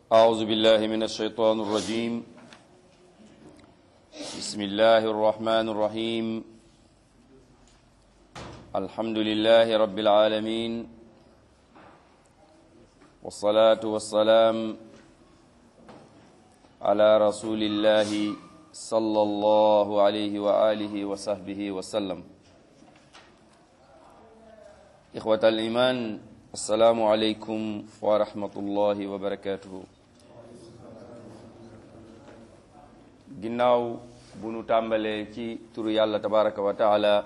أعوذ بالله من الشيطان الرجيم بسم الله الرحمن الرحيم الحمد لله رب العالمين والصلاة والسلام على رسول الله صلى الله عليه وآله وصحبه وسلم إخوة الإيمان السلام عليكم ورحمة الله وبركاته ginnaaw bu nu tàmbalee ci turu yàlla tabaraka wa taala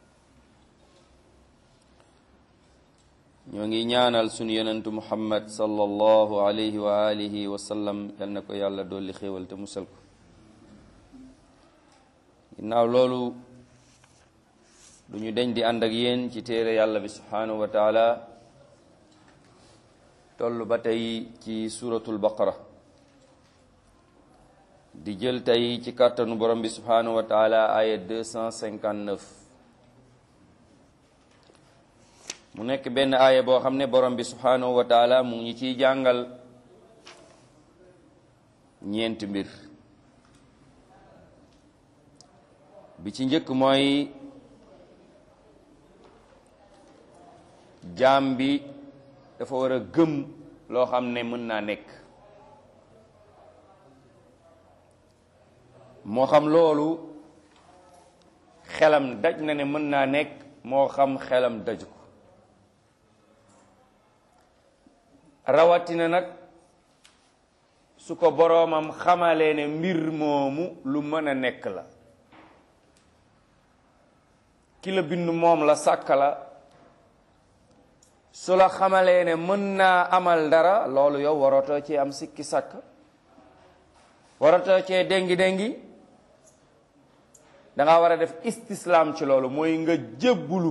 ñoo ngi ñaanal sunu yonentu muhammad sallallahu alayhi wa alihi wa sallam yal na ko yàlla dolli xéewal te musal ko ginnaaw loolu du ñu deñ di ànd ak yéen ci téere yàlla bi subhanahu wa taala toll ba tey ci suratul baqara di jël tey ci kàttanu borom bi subhanahu wa taala aya 259 mu nekk benn aaya boo xam ne borom bi subhanahu wa taala mu ngi ciy jàngal ñeenti mbir bi ci njëkk mooy jaam bi dafa war a gëm loo xam ne mën naa nekk moo xam loolu xelam daj na ne mën naa nekk moo xam xelam daju ko rawatina nag su ko boroomam xamalee ne mbir moomu lu mën a nekk la ki la bind moom la sàkk la su la xamalee ne mën naa amal dara loolu yow waratoo cee am sikki sàkk waratoo cee déngi déngi danga war a def istislaam ci loolu mooy nga jébbulu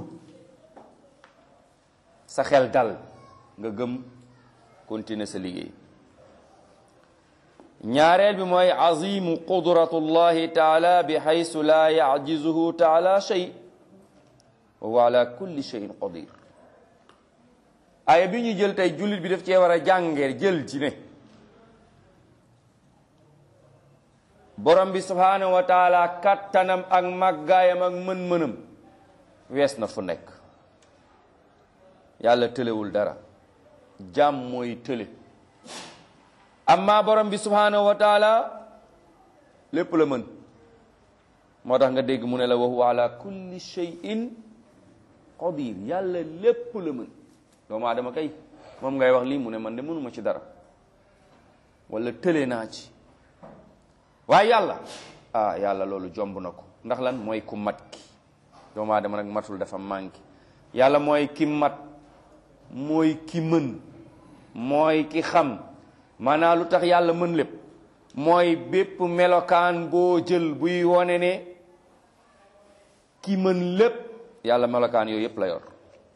sa xel dal nga gëm continuer sa liggéey ñaareel bi mooy azimu qudratullahi taala bi xaysu laa yajizuhu taala shay wa huwa ala kulli shayin qadir aaya bi ñu jël tey jullit bi daf cee war a jàngee jël ci ne borom bi subhanahu wa taala kattanam ak màggaayam ak mën-mënam wees na fu nekk yàlla tëlewul dara jàmm mooy tële amma borom bi subhanahu wa taala lépp la mën moo tax nga dégg mu ne la wa huwa ala kulli shay'in qadir yàlla lépp la mën doomu aadama kay moom ngay wax lii mu ne man de mënuma ci dara wala tële naa ci waaye yàlla ah yàlla loolu jomb na ko ndax lan mooy ku mat ki doomu aadama nag matul dafa manqué yàlla mooy ki mat mooy ki mën mooy ki xam maanaam lu tax yàlla mën lépp mooy bépp melokaan boo jël buy wone ne ki mën lépp yàlla melokaan yooyu yépp la yor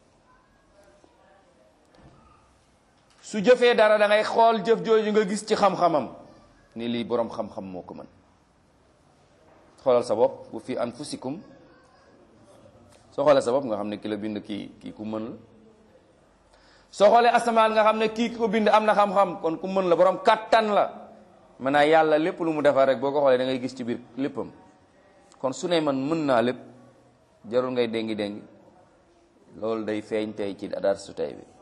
su jëfee dara da ngay xool jëf jooju nga gis ci xam-xamam ni lii boroom xam-xam moo ko mën xoolal sa bopp bu fi anfusikum soo xoolee sa bopp nga xam ne ki la bind kii kii ku mën la soo xoolee asamaan nga xam ne kii ki ko bind am na xam-xam kon ku mën la boroom kàttan la maanaam yàlla lépp lu mu defar rek boo ko xoolee da ngay gis ci biir léppam kon su ne man mën naa lépp jarul ngay déngi déngi loolu day feeñ tey ci adar su tey bi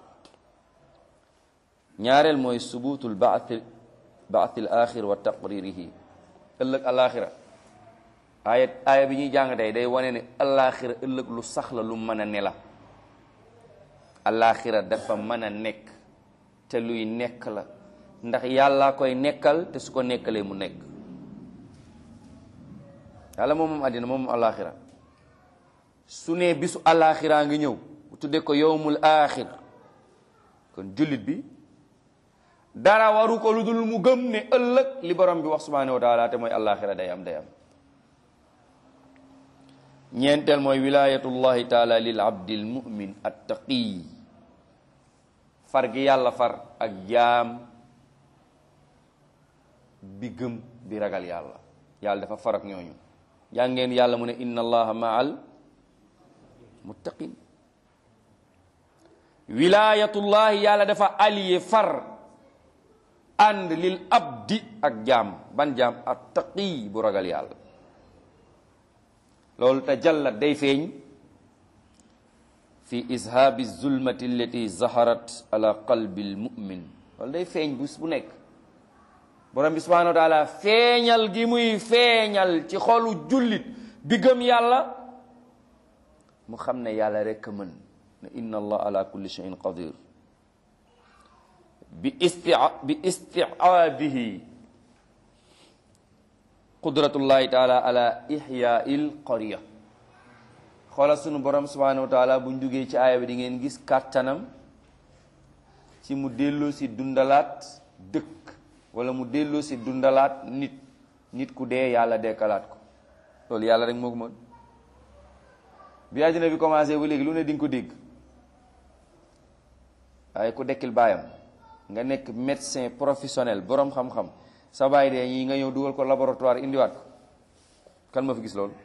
ñaareel mooy subutul baathi baathil axir wa taqririhi ëllëg alaxira aaya aaya bi ñuy jàng tey day wane ne alaxira ëllëg lu sax la lu mën a ne la alaxira dafa mën a nekk te luy nekk la ndax yàlla koy nekkal te su ko nekkalee mu nekk yàlla moom moom àddina moom moom alaxira su ne bisu alaxira ngi ñëw bu tuddee ko yowmul axir kon jullit bi dara waru ko lu dul mu gëm ne ëllëg li borom bi wax subhanahu wa taala te mooy alaxira day am day am ñeenteel mooy wilayatullahi taala lil abdil mumin attaqi far gi yàlla far ak jaam bi gëm bi ragal yàlla yàlla dafa far ak ñooñu jàngeen yàlla mu ne inna allaha maal muttaqin wilayatullahi yàlla dafa allié far ànd lil abdi ak jaam ban jaam at taqi bu ragal yàlla loolu te jallat day feeñ fi ishaabi zulmati allati zaharat ala qalbi almumin loolu day feeñ bés bu nekk borom bi subhanahu wa taala feeñal gi muy feeñal ci xolu jullit bi gëm yàlla mu xam ne yàlla rekk a mën ne inna allah ala kulli shay'in qadir bi isti bi istiaabihi qudratullahi taala ala ihyail qarya xoola sunu borom subhanahu wa taala buñ duggee ci aaya bi di ngeen gis kàttanam ci mu delloo si dundalaat dëkk wala mu delloo si dundalaat nit nit ku dee yàlla dekkalaat ko loolu yàlla rek moo ko mën bi àddina bi commencé ba léegi lu ne di nga ko dégg waaye ku dekkil baayam nga nekk médecin professionnel boroom xam-xam sa baay dee ñi nga ñëw dugal ko laboratoire indiwaat ko kan ma fi gis loolu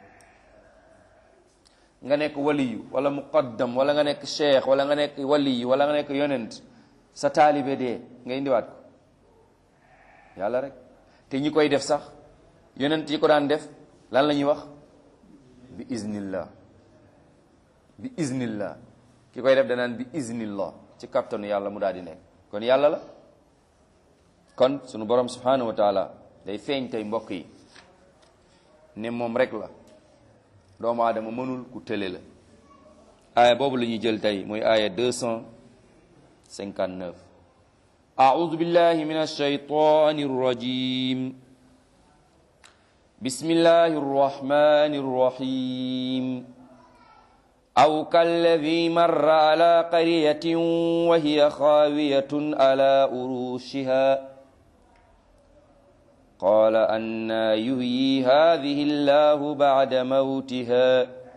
nga nekk waliyu wala muqaddam wala nga nekk cheikh wala nga nekk waliyu wala nga nekk yonent sa taalibe dee nga indiwaat ko yàlla rek te ñi koy def sax yonent yi ko daan def lan la ñuy wax bi iznillah bi iznillah ki koy def danaan bi iznillah ci kattanu yàlla mu daal di nekk kon yàlla la kon sunu borom subhanahu wa taala day feeñ tey mbokk yi ne moom rek la doomu aadama mënul ku tële la aaya boobu la ñuy jël tey mooy aaya 259 أعوذ بالله من الشيطان الرجيم بسم الله الرحمن الرحيم أو كالذي مر على قرية وهي خاوية على أروشها قال أنا يحيي هذه الله بعد موتها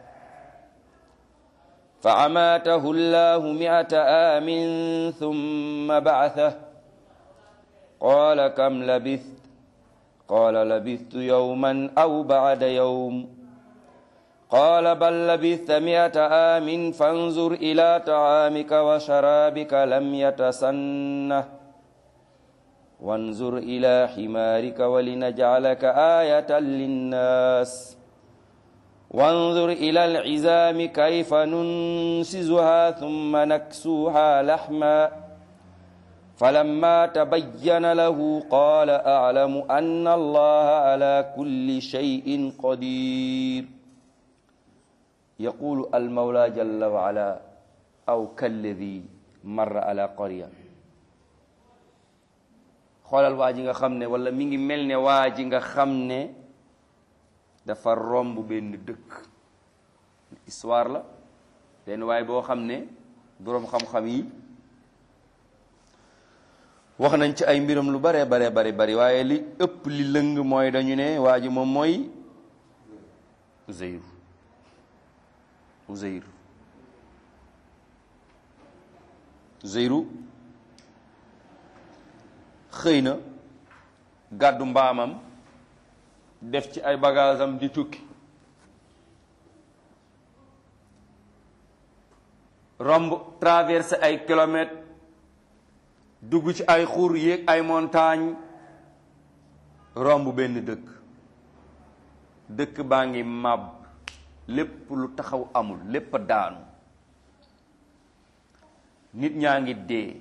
فأماته الله مئة عام ثم بعثه قال كم لبثت قال لبثت يوما أو بعد يوم قال بل لبثت مئة عام فانظر إلى طعامك وشرابك لم يتسنه وانظر إلى حمارك ولنجعلك آية للناس وانظر إلى العزام كيف ننسزها ثم نكسوها لحما فلما تبين له قال أعلم أن الله على كل شيء قدير يقول المولى جل وعلا أو كالذي مر على قرية xoolal waa ji nga xam ne wala mi ngi mel ne waa ji nga xam ne dafa romb benn dëkk histoire la benn waay boo xam ne boroom xam-xam yi wax nañ ci ay mbiram lu bare bare bari bari waaye li ëpp li lëng mooy dañu ne waa ji moom mooy Uzayr Uzayr Uzayru xëy na gàddu mbaamam def ci ay bagaasam di tukki romb traversé ay kilomètres dugg ci ay xur yéeg ay montagne romb benn dëkk dëkk baa ngi màbb lépp lu taxaw amul lépp a daanu nit ñaa ngi dee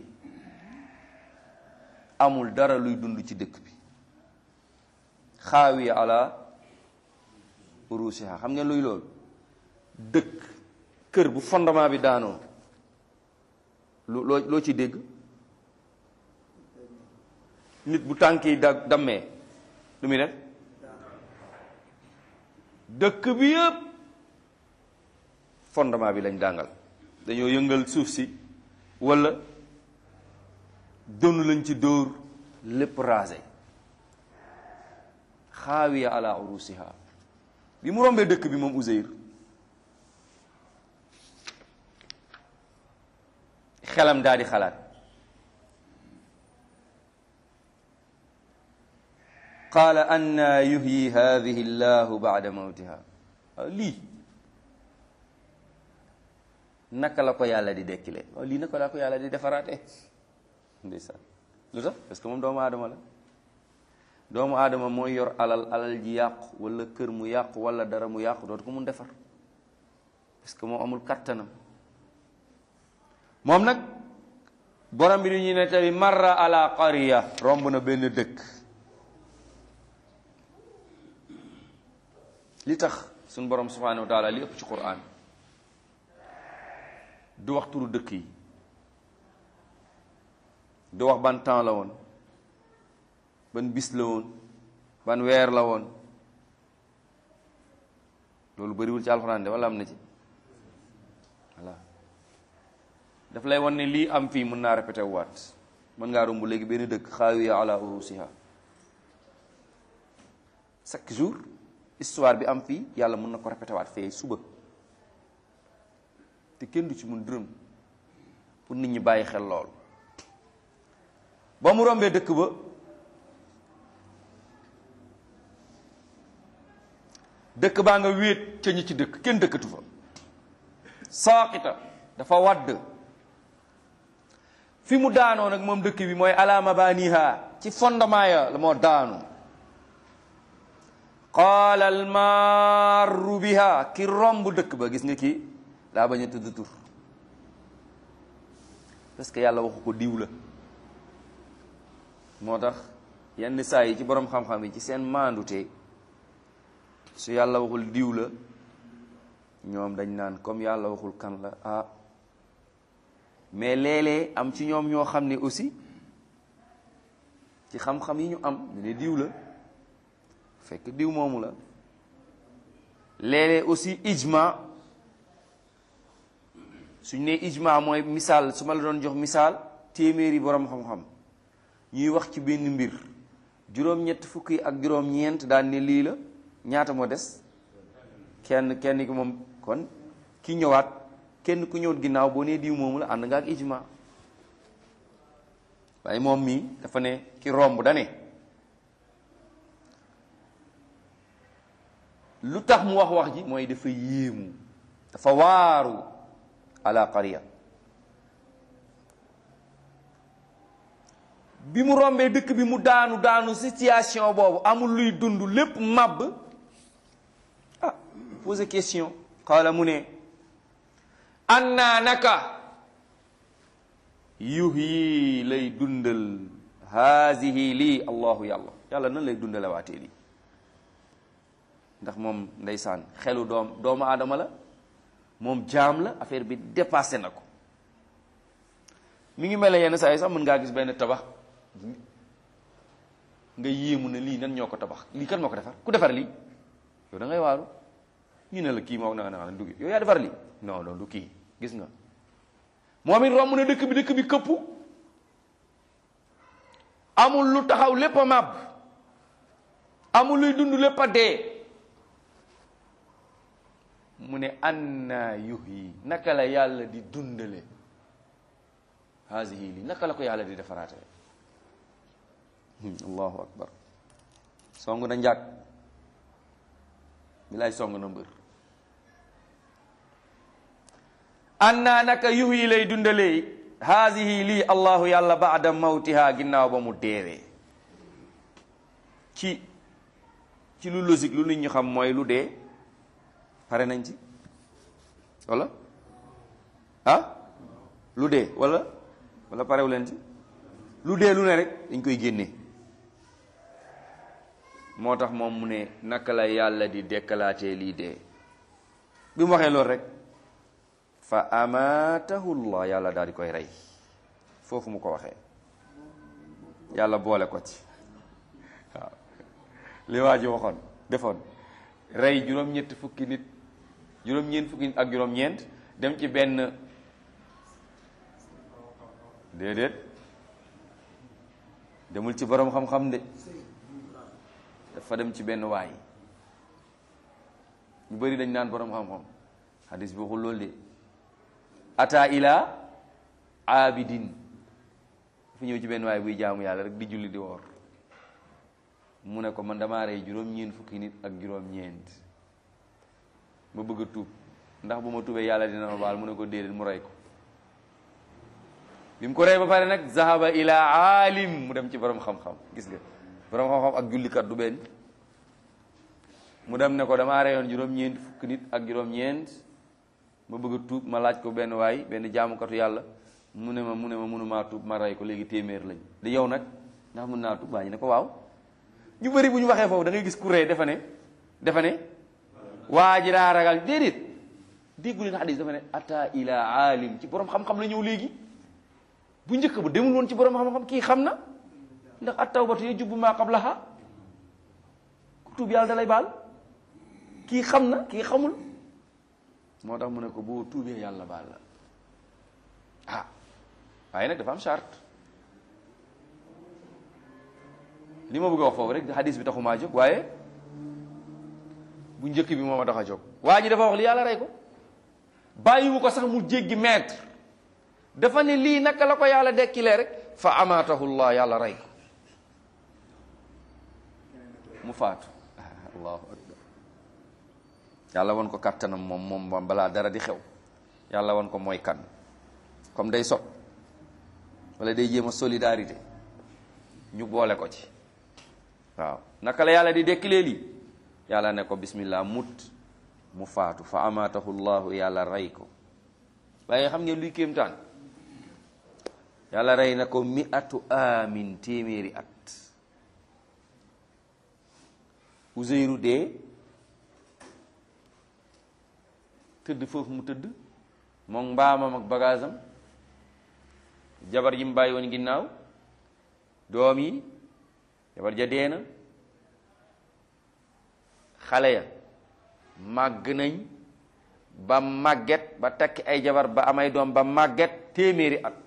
amul dara luy dund ci dëkk bi xaawiya ala urusiha xam ngeen luy loolu dëkk kër bu fondement bi daanoo lu loo loo ci dégg nit bu tànk yi da dammee lu muy def dëkk bi yëpp fondement bi lañ dàngal dañoo yëngal suuf si walla dënnu lañ ci dóor lépp rasé xaawiya ala urusiha bi mu rombee dëkk bi moom Uzayr xelam daal di xalaat qaala anna yuhyi hadihi llahu baada mawtiha waaw lii naka la ko yàlla di dekkile waaw lii naka la ko yàlla di defaraate ndeysaan lu tax parce que moom doomu aadama la doomu aadama mooy yor alal alal ji yàqu wala kër mu yàqu wala dara mu yàqu dootu ko mun defar parce que moo amul kattanam moom nag borom bi ni ñuy nettali marra ala qariya romb na benn dëkk li tax suñ borom subhanahu wa taala li ëpp ci quran du wax turu dëkk yi du wax ban temps la woon ban bis la woon ban weer la woon loolu bëriwul ci alxuraan de wala am na ci voilà daf lay wan ne lii am fii mën naa répété waat mën ngaa romb léegi benn dëkk xaawiya ala urusiha chaque jour histoire bi am fii yàlla mën na ko répété waat fee suba te kenn du ci mun dërëm pour nit ñi bàyyi xel lool ba mu rombee dëkk ba dëkk baa nga wéet ca ñi ci dëkk kenn dëkkatu fa saaqita dafa wadd fi mu daanoo nag moom dëkk bi mooy ala mabaniha ci fondement ya la moo daanu qaala almarru biha ki romb dëkk ba gis nga kii daa bañ a tudd tur parce que yàlla waxu ko diw la moo tax yenn saa yi ci borom xam-xam yi ci seen maandute su yàlla waxul diw la ñoom dañ naan comme yàlla waxul kan la ah mais léeg-léeg am ci ñoom ñoo xam ne aussi ci xam-xam yi ñu am ñu ne diw la fekk diw moomu la léeg-léeg aussi ijma suñ ne ijma mooy misaal su ma la doon jox misaal téeméeri borom xam-xam ñuy wax ci benn mbir juróom-ñett fukki ak juróom-ñeent daan ne lii la ñaata moo des kenn kenn ki moom kon ki ñëwaat kenn ku ñëwat ginnaaw boo nee diw moomu la ànd nga ak ijma waaye moom mii dafa ne ki romb da ne lu tax mu wax wax ji mooy dafa yéemu dafa waaru ala qariya bi mu rombee dëkk bi mu daanu daanu situation boobu amul luy dund lépp màbb ah posé question xaala mu ne annaa naka yuhyi lay dundal haasihi lii allahu yàlla yàlla nan lay dundale waatee lii ndax moom ndeysaan xelu doom doomu aadama la moom jaam la affaire bi dépassé na ko mi ngi mel ne yenn saa yi sax mën ngaa gis benn tabax nga yéemu ne lii nan ñoo ko tabax lii kan moo ko defar ku defar lii yow da ngay waaru ñu ne la kii moo na na dugg yow yaa defar lii non non du kii gis nga moom it romb na dëkk bi dëkk bi këppu amul lu taxaw lépp a màbb amul luy dund lépp a dee mu ne anna yuhyi naka la yàlla di dundale haasihi lii naka la ko yàlla di defaraate allahu akbar song na njàkk bilaay song na mbër anna naka yuhyi lay dundalee haasihi lii allahu yàlla baada mawtiha ginnaaw ba mu deewee ci ci lu logique lu nit ñi xam mooy lu dee pare nañ ci wala ah lu dee wala wala parewu leen ci lu dee lu ne rek dañ koy génne moo tax moom mu ne naka la yàlla di dekkalaatee lii dee bi mu waxee loolu rek fa amaatahu llah yàlla daal di koy rey foofu mu ko waxee yàlla boole ko ci waaw li waa ji waxoon defoon rey juróom-ñetti fukki nit juróom-ñeent fukki nit ak juróom-ñeent dem ci benn déedéet demul ci borom xam-xam de dafa dem ci benn waay ñu bari dañ naan borom xam-xam hadis bi waxul loolu de ata ila abidin dafa ñëw ci benn waay buy jaamu yàlla rek di julli di woor mu ne ko man damaa rey juróom-ñeent fukki nit ak juróom-ñeent ma bëgg a tuub ndax bu ma tuubee yàlla dina ma baal mu ne ko déedéet mu rey ko bi mu ko rey ba pare nag zahaba ila aalim mu dem ci borom xam-xam gis nga borom xam-xam ak jullikat du benn mu dem ne ko damaa reyoon juróom-ñeent fukk nit ak juróom-ñeent ma bëgg a tuub ma laaj ko benn waay benn jaamukatu yàlla mu ne ma mu ne ma mënumaa tuub ma rey ko léegi téeméer lañ di yow nag ndax mën naa tuub waa ñu ne ko waaw ñu bëri bu ñu waxee foofu da ngay gis ku rey defa ne defa ne waa ji daa ragal déedéet déggu leen xadis dafa ne ata ila aalim ci borom xam-xam la ñëw léegi bu njëkk ba demul woon ci borom xam-xam kii xam na ndax at tawbatu yajubbu maa qablaha ku tuub yàlla da lay baal kii xam na kii xamul moo tax mu ne ko boo tuubee yàlla baal la ah waaye nag dafa am charte li ma bëgg a wax foofu rek hadis bi taxumaa jóg waaye bu njëkk bi moo ma tax a jóg waa ji dafa wax li yàlla rey ko bàyyiwu ko sax mu jéggi mètre dafa ne lii naka la ko yàlla dekkilee rek fa amaatahullah yàlla rey ko mu faatu allahu akbar yàlla won ko kattanam moom moom balaa dara di xew yàlla won ko mooy kan comme day sot wala day jéem a solidarité ñu boole ko ci waaw naka la yàlla di dekkilee lii yàlla ne ko bismillah mut mu faatu fa amaatahu llahu yàlla rey ko waaye xam ngeen luy kéemtaan yàlla rey na ko mi atu amin téeméeri at Uzeyru dee tëdd foofu mu tëdd moom mbaamam ak bagaasam jabar yi mu bàyyi woon ginnaaw doom yi jabar ja dee na xale ya màgg nañ ba màgget ba takki ay jabar ba amay doom ba màgget téeméeri at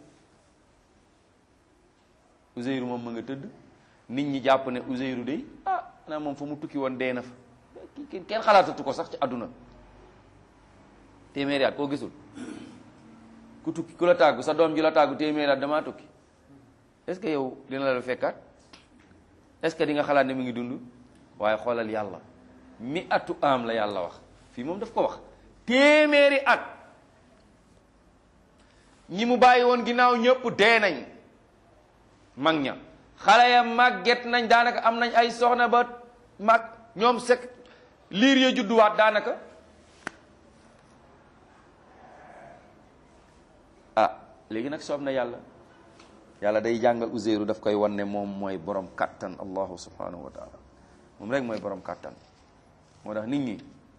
Uzeyru moom ma nga tëdd nit ñi jàpp ne Uzeyru de ah naa moom fa mu tukki woon dee na fa kenn kenn xalaatatu ko sax ci àdduna téeméeri at koo gisul ku tukki ku la tàggu sa doom ji la tàggu téeméeri at damaa tukki est-ce que yow dina la fekkaat est-ce que di nga xalaat ne mu ngi dund waaye xoolal yàlla mi atu am la yàlla wax fii moom daf ko wax téeméeri at ñi mu bàyyi woon ginnaaw ñëpp dee nañ mag ña xale ya màgget nañ daanaka am nañ ay soxna ba mag ñoom sek liir ya judduwaat daanaka ah léegi nag soob na yàlla yàlla day jàngal Uzeyru daf koy wan ne moom mooy borom kattan allahu subhanahu wa taala moom rek mooy borom kattan moo tax nit ñi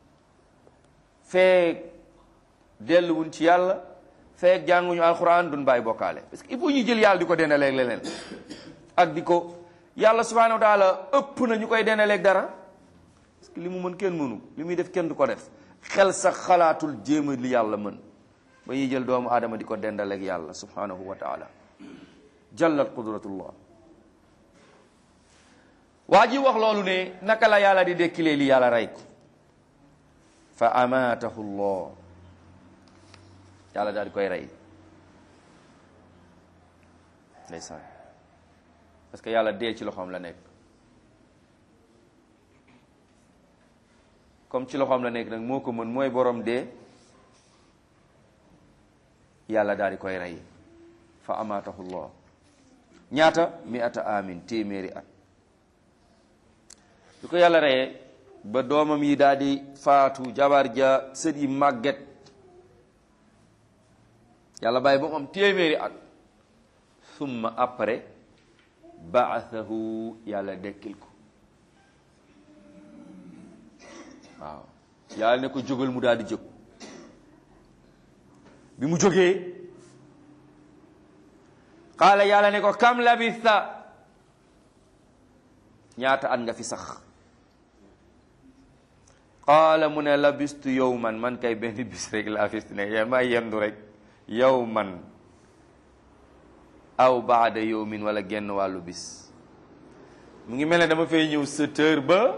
feek delluwuñ ci yàlla feek jànguñu alquran duñ bàyyi bokkaale parce que il faut ñu jël yàlla di ko dendaleeg leneen ak di ko yàlla subhanahu wa taala ëpp na ñu koy dendaleeg dara parce que li mu mën kenn mënu li muy def kenn du ko def xel sax xalaatul jéema li yàlla mën ba ñuy jël doomu aadama di ko dendaleeg yàlla subhanahu wa taala jallat qudratullah waa ji wax loolu ne naka la yàlla di dekkilee li yàlla rey ko fa amaatahu llah yàlla daal di koy rey ndeysaan parce que yàlla dee ci loxoom la nekk comme ci loxoom la nekk nag moo ko mën mooy borom dee yàlla daal di koy rey fa amaatahu llah ñaata mi ata amin téeméeri at lu ko yàlla reyee ba doomam yi daal di faatu jabar ja sët yi màgget yàlla bàyyi ba mu am téeméeri at summa après baathahu yàlla dekkil ko waaw yàlla ne ko jógal mu daal di jóg bi mu jógee qaala yàlla ne ko kam labista ñaata at nga fi sax qaala mu ne labistu yow man man kay benn bis rek laa fi ne yéen maa yendu rek yow man aw baada yowmin wala genn wàllu bis mu ngi mel ne dama fay ñëw sept heures ba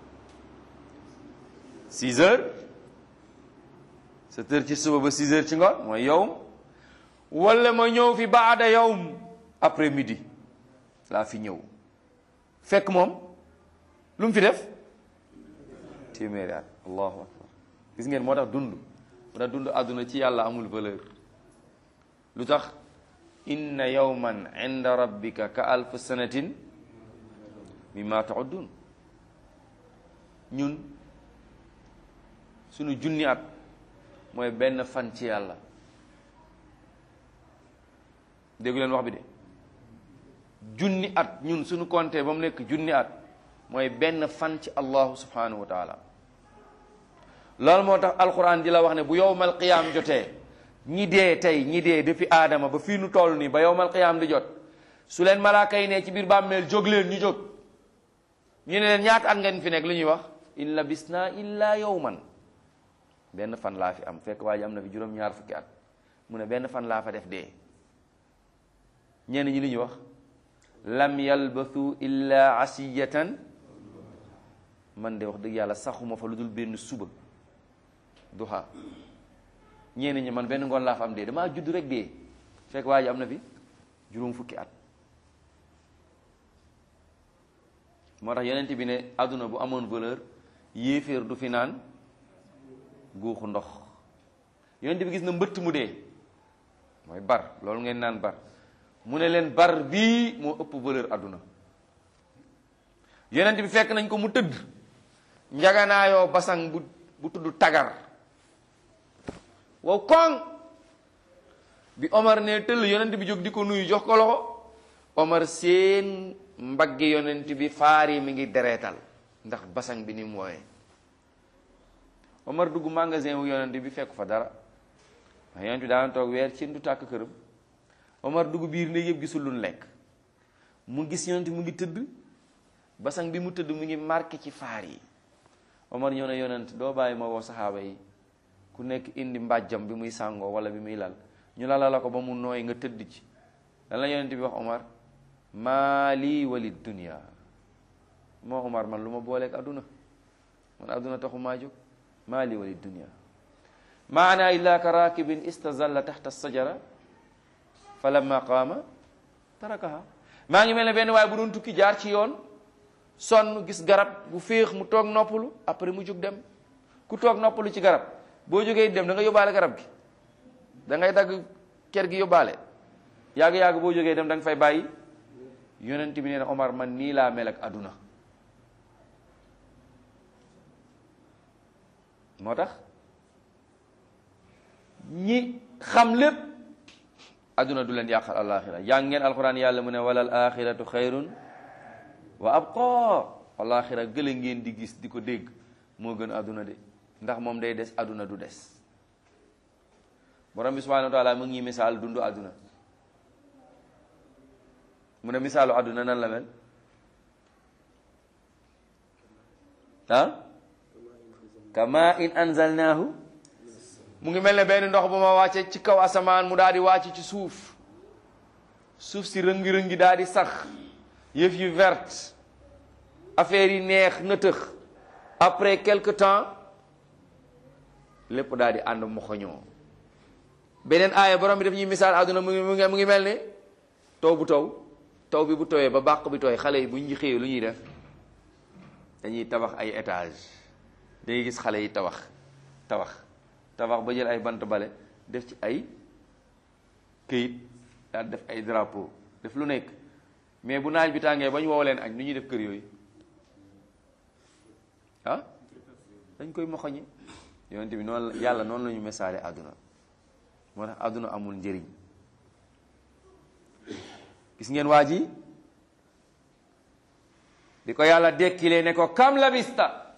six heures sept heures ci suba ba six heures ci ngoon mooy yowm wala ma ñëw fi baada yowm après midi laa fi ñëw fekk moom lu mu fi def téeméeri at allahu akbar gis ngeen moo tax dund moo tax dund àdduna ci yàlla amul valeur lu tax inna yawman inda rabbika ka alf sanatin mimma ta'uddun ñun sunu junni at mooy benn fan ci yàlla déggu leen wax bi de junni at ñun suñu compté ba mu nekk junni at mooy benn fan ci allahu subhanahu wa taala loolu moo tax alquran di la wax ne bu yowmal qiyaam jotee ñi dee tey ñi dee depuis aadama ba fii nu toll nii ba yowmal qiyaam di jot su leen malaaka yi ne ci biir bàmmeel jóg leen ñu jóg ñu ne leen ñaata at ngeen fi nekk lu ñuy wax in labisna illa yowman benn fan laa fi am fekk waa ji am na fi juróom-ñaar fukki at mu ne benn fan laa fa def dee ñenn ñi li ñuy wax lam yalbathu illa asiyatan man de wax dëgg yàlla saxuma fa lu dul benn suba duha ñenn ñi man benn ngoon laa fa am dee damaa judd rek dee fekk waa ji am na fi juróom fukki at moo tax yonent bi ne àdduna bu amoon valeur yéeféer du fi naan guuxu ndox yonent bi gis na mbëtt mu dee mooy bar loolu ngeen naan bar mu ne leen bar bii moo ëpp valeur àdduna yonent bi fekk nañ ko mu tëdd njaganaayoo basang bu bu tudd tagar wow koŋ bi Omar ne tëll yonent bi jóg di ko nuyu jox ko loxo Omar seen mbaggi yonent bi faar yi mi ngi dereetal ndax basang bi ni mu wooyee Omar dugg magasin wu yonent bi fekk fa dara ndax yonent bi daan toog weer ci du tàkk këram Omar dugg biir ne yëpp gisul lu lekk mu gis yonent mu ngi tëdd basang bi mu tëdd mu ngi marqué ci faar yi Omar ñëw ne yonent doo bàyyi ma woo saxaaba yi ku nekk indi mbàjjam bi muy sàngoo wala bi muy lal ñu lala la ko ba mu nooy nga tëdd ci lan la yonent bi wax Omar maali wali dunia moo Omar man lu ma booleeg adduna man adduna taxu maa jóg maali wali dunia maana illa ka rakibin istazalla taxta sajara fa lamma qaama tarakaha maa ngi mel ne benn waaye bu doon tukki jaar ci yoon sonn gis garab bu féex mu toog noppalu après mu jóg dem ku toog noppalu ci garab boo jógee dem da nga yóbbaale garab gi da ngay dagg ker gi yóbbaale yàgg-yàgg boo jógee dem da nga fay bàyyi yonent bi nee na Omar man nii laa mel ak àdduna moo tax ñi xam lépp àdduna du leen yàqal alaxira jàng ngeen alquran yàlla mu ne wala al axiratu xayrun wa abqa alaxira gële ngeen di gis di ko dégg moo gën àdduna de ndax moom day des àdduna du des borom bi subhanahu wa taala mu ngi misaal dundu àdduna mu ne misaalu àdduna nan la mel ah kama in anzalnaahu mu ngi mel ne benn ndox bu ma wàcce ci kaw asamaan mu daal di wàcc ci suuf suuf si rëngi-rëngi daal di sax yëf yu verte affaire yi neex nëtëx après quelque temps lépp daal di ànd moxoñoo beneen aaya borom bi daf ñuy misaal àdduna mu ngi mu ngi mu ngi mel ne taw bu taw taw bi bu tooyee ba bàq bi tooy xale yi bu ñu xëyee lu ñuy def dañuy tabax ay étage dangay gis xale yi tabax tabax tabax ba jël ay bant bale def ci ay këyit daal def ay drapeau def lu nekk mais bu naaj bi tàngee ba ñu wow leen añ nu ñuy def kër yooyu ah dañ koy moxoñi yonent bi noonu la yàlla noonu la ñu misaale àdduna moo tax àdduna amul njëriñ gis ngeen waa ji di ko yàlla dekkilee ne ko kam labista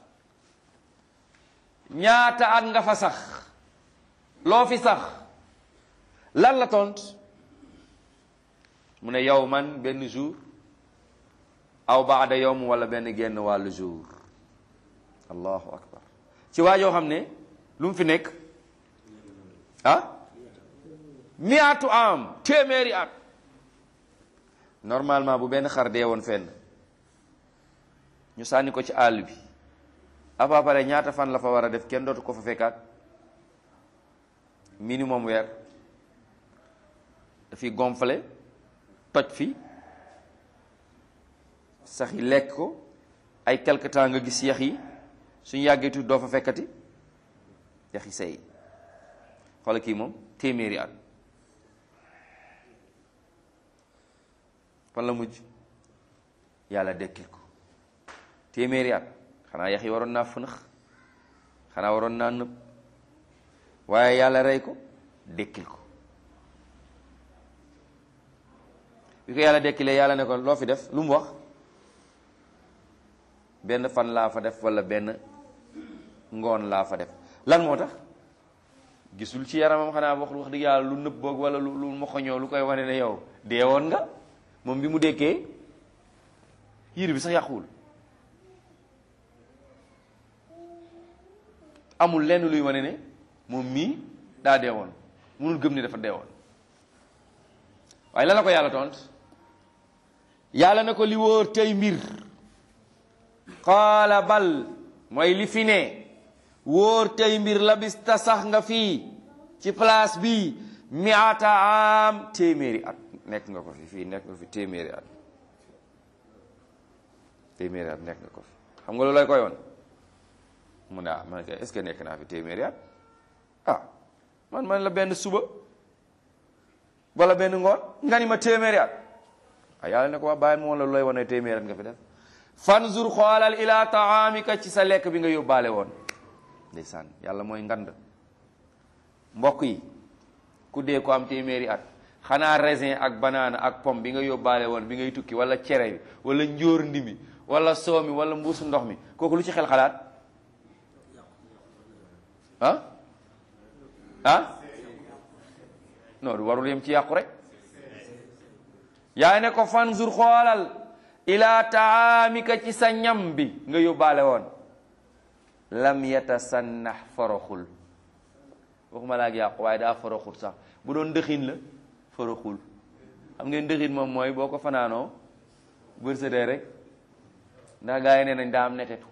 ñaata at nga fa sax loo fi sax lan la tont mu ne yow man benn jour aw baada yowm wala benn genn wàllu jour allahu akbar ci waa joo xam ne lu mu fi nekk ah miatu am téeméeri at normalement bu benn xar dee woon fenn ñu sànni ko ci àll bi à peu près ñaata fan la fa war a def kenn dootu ko fa fekkaat minimum weer dafiy gonflé toj fi sax yi lekk ko ay quelque temps nga gis yax yi suñu yàggee tuuti doo fa fekkati yax yi say xoola kii moom téeméeri at fan la mujj yàlla dekkil ko téeméeri at xanaa yax yi waroon naa fënax xanaa waroon naa nëb waaye yàlla rey ko dekkil ko bi ko yàlla dekkilee yàlla ne ko loo fi def lu mu wax benn fan laa fa def wala benn ngoon laa fa def lan moo tax gisul ci yaramam xanaa wax wax dëgg yàlla lu nëb boog wala lu lu moxoñoo lu koy wane ne yow deewoon nga moom bi mu dekkee yére bi sax yàquwul amul lenn luy wane ne moom mii daa deewoon munul gëm ne dafa deewoon waaye lan la ko yàlla tont yàlla na ko li wóor tey mbir qaala bal mooy li fi ne wóor tey mbir labista sax nga fii ci place bi miata am téeméeri at nekk nga ko fi fii nekk nga fi téeméeri at téeméeri at nekk nga ko fi xam nga loolu lay koy woon mu ne ah man kay est-ce que nekk naa fi téeméeri at ah man man la benn suba wala benn ngoon nga ni ma téeméeri at ah yàlla ne ko waa bàyyi moom la lu lay wane téeméeri at nga fi def fanzur xoolal ila taamika ci sa lekk bi nga yóbbaale woon ndeysaan yàlla mooy ngand mbokk yi ku dee ko am téeméeri at xanaa raisin ak banana ak pomme bi nga yóbbaale woon bi ngay tukki wala cere bi wala njóor ndimi wala soo mi wala mbuusu ndox mi kooku lu ci xel xalaat ah ah non du warul yem ci yàqu rek yaa ne ko fanzur xoolal ila taamika ci sa ñam bi nga yóbbaale woon lam yatasannax foroxul waxuma laa ak yàqu waaye daa foroxul sax bu doon dëxin la foroxul xam ngeen dëxin moom mooy boo ko fanaanoo bërsëdee rek ndax gaa yi nee nañ daa am netetu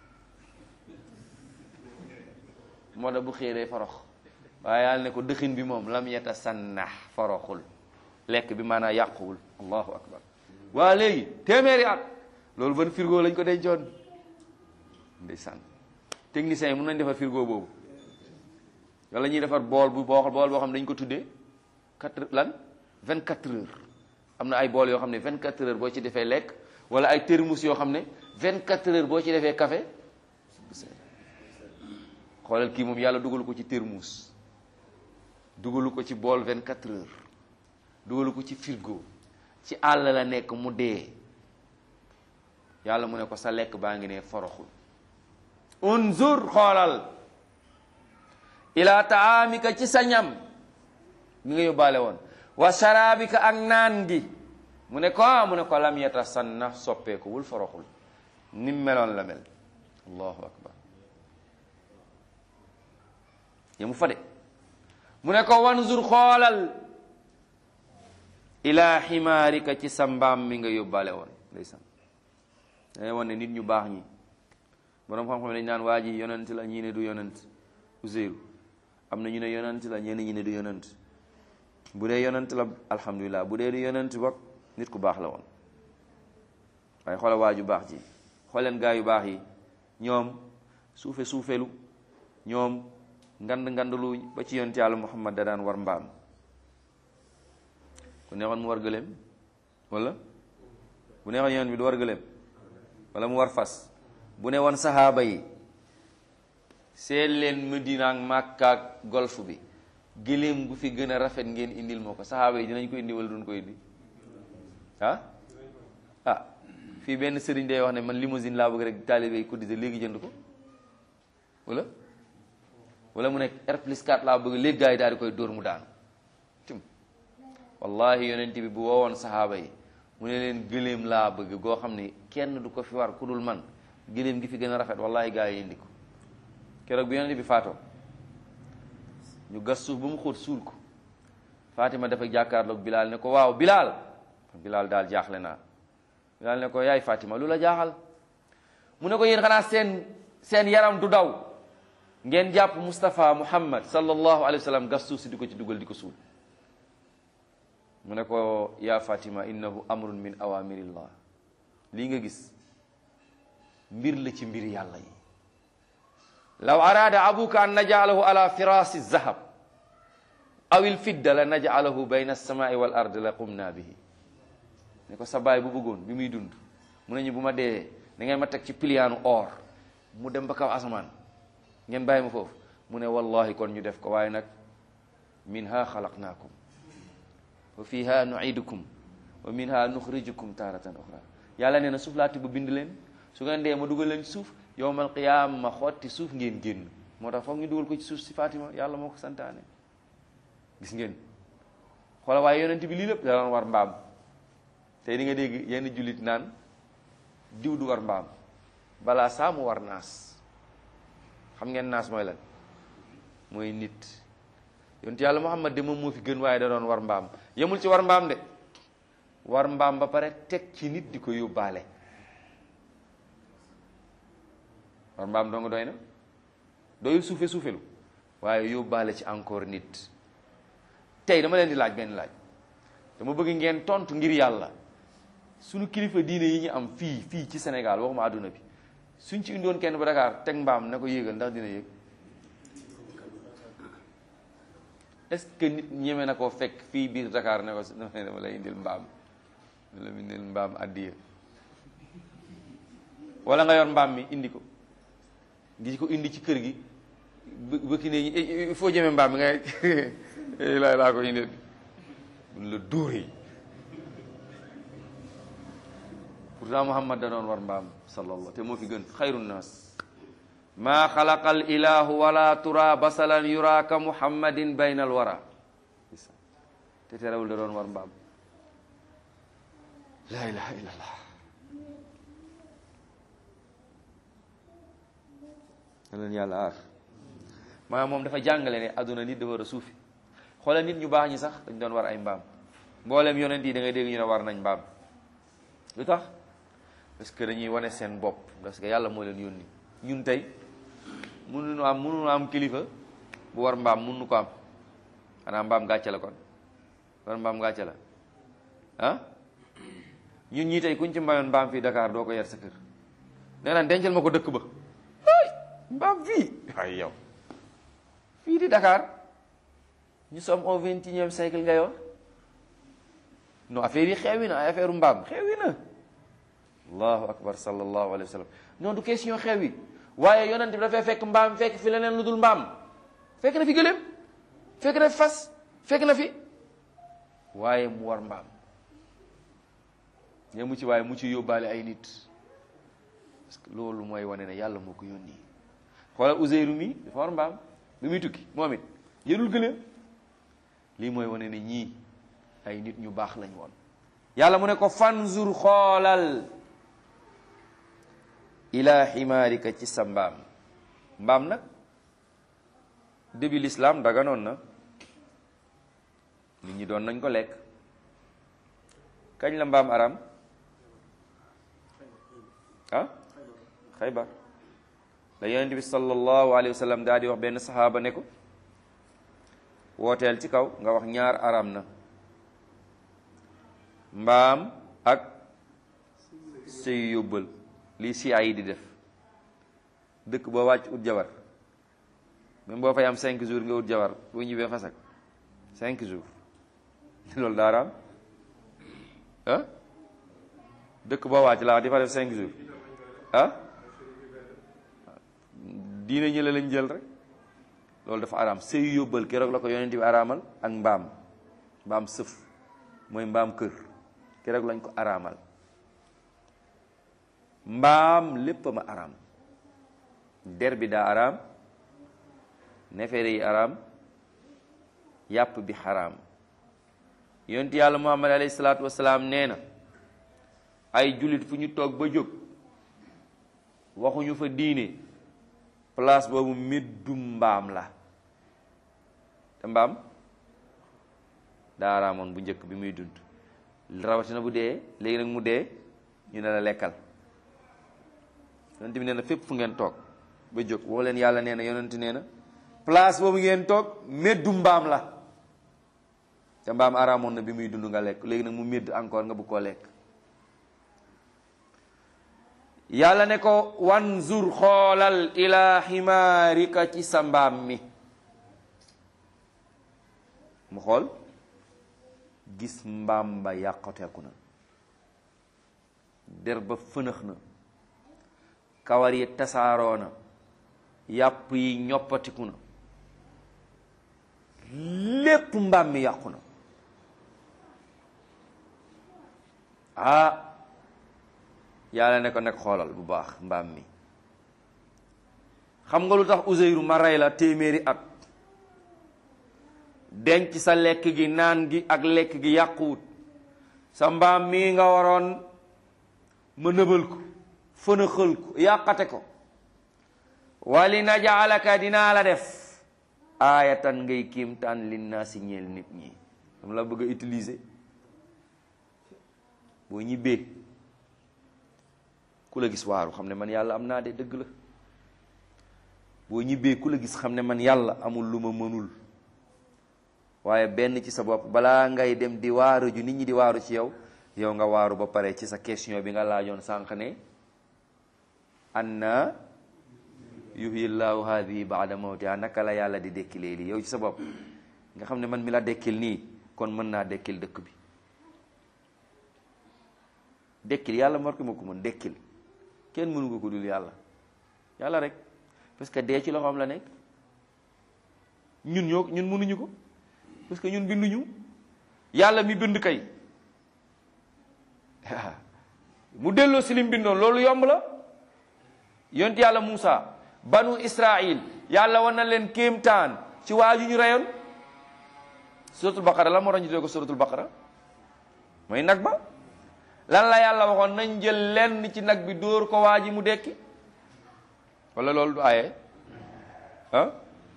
moo tax bu xëyee day forox waaye yàlla ne ko dëxin bi moom lam yatasannax foroxul lekk bi maanaa yàquwul allahu akbar waa léegi téeméeri at loolu ban frigo lañ ko dencoon ndeysaan techniciens yi mun nañ defar frigo boobu wala ñuy defar bool bu boo bool boo xam ne dañ ko tuddee quatre lan vingt quatre heures am na ay bool yoo xam ne vingt quatre heures boo ci defee lekk wala ay thermos yoo xam ne vingt quatre heures boo ci defee café xoolal kii moom yàlla dugalu ko ci thermos dugalu ko ci bool vingt quatre heures dugalu ko ci frigo ci àll la nekk mu dee yàlla mu ne ko sa lekk baa ngi ne foroxul unzur xoolal ila taamika ci sa ñam mi nga yóbbaale woon wa sharabika ak naan gi mu ne ko mu ne ko lam yatasanna soppeekuwul foroxul nim meloon la mel allahu akbar yemu fa de mu ne ko wanzur xoolal ila ximaarika ci sa mbaam mi nga yóbbaale woon ndeysaan dangay won ne nit ñu baax ñi boroom xam-xam dañ naan waa ji yonent la ñii ne du yonent Uzeyru am na ñu ne yonent la ñenn ñi ne du yonent bu dee yonent la alhamdulilah bu dee du yonent bokk nit ku baax la woon waaye xoola waa ju baax ji xooleen gaa yu baax yi ñoom suufe suufelu ñoom ngand ngandlu ba ci yonent yàlla Muhammad da daan war mbaam bu neexoon mu war gëléem wala bu neexoon yoon bi du war gëléem wala mu war fas bu ne woon saxaaba yi seen leen Medina ak Makka ak golf bi gëléem gu fi gën a rafet ngeen indil moo ko saxaaba yi dinañ ko indi wala duñ ko indi ah ah fii benn sëriñ day wax ne man limousine laa bëgg rek taalibe yi cotisé léegi jënd ko wala wala mu nekk R plus 4 laa bëgg léegi gars yi daal di koy dóor mu daanu tim wallahi yonent bi bu woowoon saxaaba yi mu ne leen gëléem laa bëgg goo xam ne kenn du ko fi war ku dul man gëléem gi fi gën a rafet wallahi gars yi indi ko keroog bi yonent bi faatoo ñu gas suuf ba mu xóot suul ko Fatima dafa jàkkaarloog Bilal ne ko waaw Bilal Bilal daal jaaxle naa Bilal ne ko yaay Fatima lu la jaaxal mu ne ko yéen xanaa seen seen yaram du daw ngeen jàpp Moustapha Muhammad sallallahu alayhi wa sallam gas suuf si di ko ci dugal di ko suul mu ne ko yaa Fatima innahu amrun min awamirillah lii nga gis mbir la ci mbir yàlla yi law araada abuka an najaalahu ala firasi zahab aw il fidda la najaalahu bayna alsamai wal ard la qumna bihi ne ko sa baay bu bëggoon bi muy dund mu ne ñu bu ma dee da ngeen ma teg ci piliyaanu or mu dem ba kaw asamaan ngeen bàyyi ma foofu mu ne wallahi kon ñu def ko waaye nag minha xalaqnaakum wa fiha nuidukum wa minha nuxrijukum taratan uxra yàlla nee na suuf laati bu bind leen su ngeen dee ma dugal leen ci suuf yowmal qiyaama ma xotti suuf ngeen génn moo tax foog ñu dugal ko ci suuf si Fatima yàlla moo ko santaane gis ngeen xoola waaye yonent bi lii lépp da doon war mbaam tey di nga dégg yenn jullit naan diw du war mbaam balaa saa mu war naas xam ngeen naas mooy lan mooy nit yonent yàlla Muhammad de moom moo fi gën waaye da doon war mbaam yemul ci war mbaam de war mbaam ba pare teg ci nit di ko yóbbaale war mbaam dong doy na doyul suufe suufelu waaye yóbbaale ci encore nit tey dama leen di laaj benn laaj dama bëgg ngeen tontu ngir yàlla suñu kilifa diine yi ñu am fii fii ci Sénégal waxuma àdduna bi suñ ci indoon kenn ba Dakar teg mbaam na ko yéegal ndax dina yéeg est-ce que nit ñeme na koo fekk fii biir Dakar ne ko dama lay indil mbaam dama lay indil mbaam addiya wala nga yor mbaam mi indi ko di ko indi ci kër gi bëkki ne il faut jëme mbaam mi ngay laa laa ko indil buñ la dóoree pourtant Muhammad da doon war mbaam sallallahu te moo fi gën xayru nnaas maa xalaqa al ilahu wala tura basalan yuraaka muhammadin bayna al wara te terewul da doon war mbaam la ilaha illallah na leen yàlla aar maa moom dafa jàngale ne adduna nit dafa war a suufi xoolal nit ñu baax ñi sax dañ doon war ay mbaam mboolem yonent yi da ngay dégg ñu ne war nañ mbaam lu tax parce que dañuy wane seen bopp parce que yàlla moo leen yónni ñun tey mënuñu am mënuñu am kilifa bu war mbaam mënuñu ko am xanaa mbaam gàcce la kon war mbaam gàcce la ah ñun ñii tey kuñ ci mayoon mbaam fii Dakar doo ko yar sa kër nee naan dencal ma ko dëkk ba ay mbaam fii ay yow fii di Dakar ñu sommes au vingt et unième siècle nga yor non affaire yi xewi na ay affaire mbaam xewi na allahu akbar sallallahu alayhi wa sallam non du question xewi waaye yonent bi dafay fekk mbaam fekk fi leneen lu dul mbaam fekk na fi gëléem fekk na fi fas fekk na fi waaye mu war mbaam ñe mu ci waaye mu ci yóbbaale ay nit parce que loolu mooy wane ne yàlla moo ko yónni xoolal Uzeyru mi dafa war mbaam bi muy tukki moom it yërul gëléem lii mooy wane ne ñii ay nit ñu baax lañ woon yàlla mu ne ko fanzur xoolal ila ximaarika ci sa mbaam mbaam nag début l'islam daganoon na nit ñi doon nañ ko lekk kañ la mbaam aram ah xaybar la yonent bi sallallahu alayhi wa sallam daal di wax benn saxaaba ne ko wooteel ci kaw nga wax ñaar aram na mbaam ak sëy yóbbal lii si ay di def dëkk boo wàcc ut jabar même boo fay am cinq jours nga ut jabar boo ñibbee fasak cinq jours loolu daaraam ah dëkk boo wàcc laa di fa def cinq jours ah diine ñële lañ jël rek loolu dafa araam sëy yóbbal keroog la ko yonent bi araamal ak mbaam mbaam sëf mooy mbaam kër keroog lañ ko araamal mbaam lépp ma araam der bi daa araam nefere yi araam yàpp bi xaraam yonent yàlla muhammad alayhi salaatu wasalaam nee na ay jullit fu ñu toog ba jóg waxuñu fa diine place boobu méddum mbaam la te mbaam daa araamoon bu njëkk bi muy dund rawatina bu dee léegi nag mu dee ñu ne la lekkal yonent bi nee na fépp fu ngeen toog ba jóg woo leen yàlla nee na yonent nee na place boobu ngeen toog méddu mbaam la te mbaam araamoon na bi muy dund nga lekk léegi nag mu médd encore nga bëgg koo lekk yàlla ne ko wanzur xoolal ila ximaarika ci sa mbaam mi mu xool gis mbaam ba yàqoteeku na der ba fënax na kawar yi tasaaroo na yàpp yi ñoppatiku na lépp mbaam mi yàqu na ah yàlla ne ko nag xoolal bu baax mbaam mi xam nga lu tax Uzeyru ma rey la téeméeri at denc sa lekk gi naan gi ak lekk gi yàquwut sa mbaam mii nga waroon ma nëbal ko fënaxal ko yàqate ko wali najaalaka dinaa la def aayatan ngay kiimtaan linnaasi ñeel nit ñi dama la bëgg a utiliser boo ñibbee ku la gis waaru xam ne man yàlla am naa de dëgg la boo ñibbee ku la gis xam ne man yàlla amul lu ma mënul waaye benn ci sa bopp balaa ngay dem di waaru ju nit ñi di waaru ci yow yow nga waaru ba pare ci sa question bi nga laajoon sànq ne anna yuhyi llahu hadihi baada mawtiha naka la yàlla di dekkilee lii yow ci sa bopp nga xam ne man mi la dekkil nii kon mën naa dekkil dëkk bi dekkil yàlla mar ko ma ko mën dekkil kenn mënu ko ko dul yàlla yàlla rek parce que dee ci loxoom la nekk ñun ñoo ñun mënuñu ko parce que ñun binduñu yàlla mi bind kay mu delloo si lim bindoon loolu yomb la yont yàlla Muusa banu Israil yàlla wan na leen kéemtaan ci waa ju ñu reyoon suratul baqara la moo tax ñu tuddee ko suratul baqara mooy nag ba lan la yàlla waxoon nañ jël lenn ci nag bi dóor ko waa ji mu dekki wala loolu du aaye ah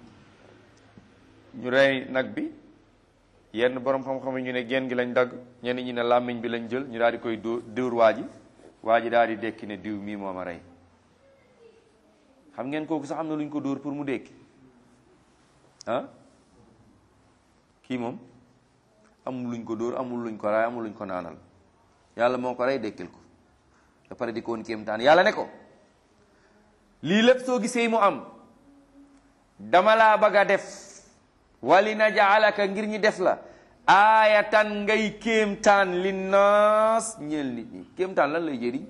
ñu rey nag bi yenn borom xam-xam yi ñu ne genn gi lañ dagg ñenn ñi ne làmmiñ bi lañ jël ñu daal di koy dóor dóor waa ji waa ji daal di dekki ne diw mii moo ma rey xam ngeen kooku sax am na lu ñu ko dóor pour mu dekki ah kii moom amul luñ ko dóor amul luñ ko raay amul luñ ko naanal yàlla moo ko rey dekkil ko da pare di ko woon kéemtaan yàlla ne ko lii lépp soo gisee mu am dama laa bëgg a def wali na jaalaka ngir ñi def la aayatan ngay kéemtaan linnaas ñeel nit ñi kéemtaan lan lay jëriñ